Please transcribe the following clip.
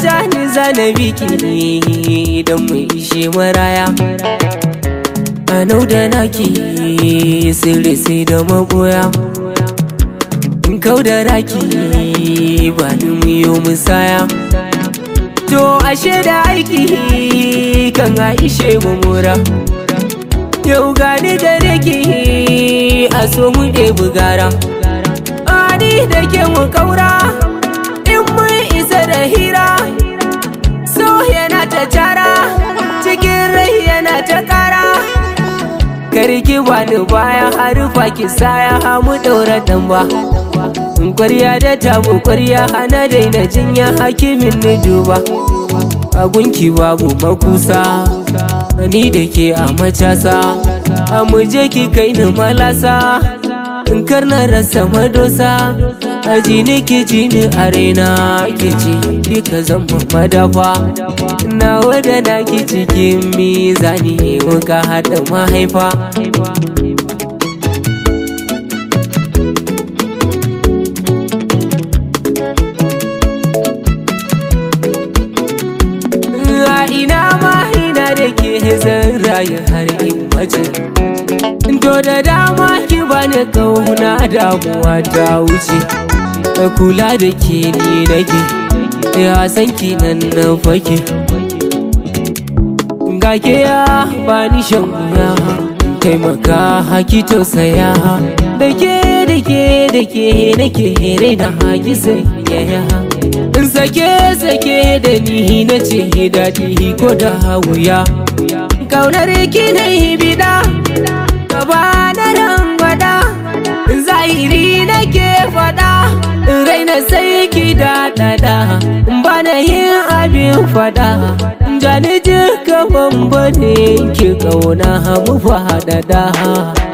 ja ni zana biki ne don mu ishe maraya Anau da naki sirri sai da magoya In kau da raki ba ni miyo musaya To ashe da aiki kan aishe mu mura Yau gani da rake a so mu ɗebi gara Ani da ke mu kaura in mun isa da hira So yana ta cara cikin rai yana ta kara Karki bani baya harufa ki saya hamu ɗaura damba Kwarya da tabu kwarya hana daina jinya hakimin ni duba A gunki babu makusa Ni da ke a macasa A muje ki kai ni malasa In karna rasa madosa Aji ni ki ji ni a raina ki ji Duka zama madafa Nawa da naki cikin mizani Muka haɗa mahaifa A ina ma ina da ke zan rayu har in mace To da dama ki bani kauna damuwa ta wuce Da kula da ke ni nake Ya san ki nan na fake Ga ke ya bani shan wuya Taimaka haki tausaya Da ke da ke da ke nake raina haki sanyaya In sake sake da ni na ce daɗi ko da wuya Kaunar ki na yi bida Gaba na rangwada Zahiri nake faɗa Raina sai ki daɗaɗa Bana yin abin faɗa Jani jika bambane ki ƙauna mu faɗaɗa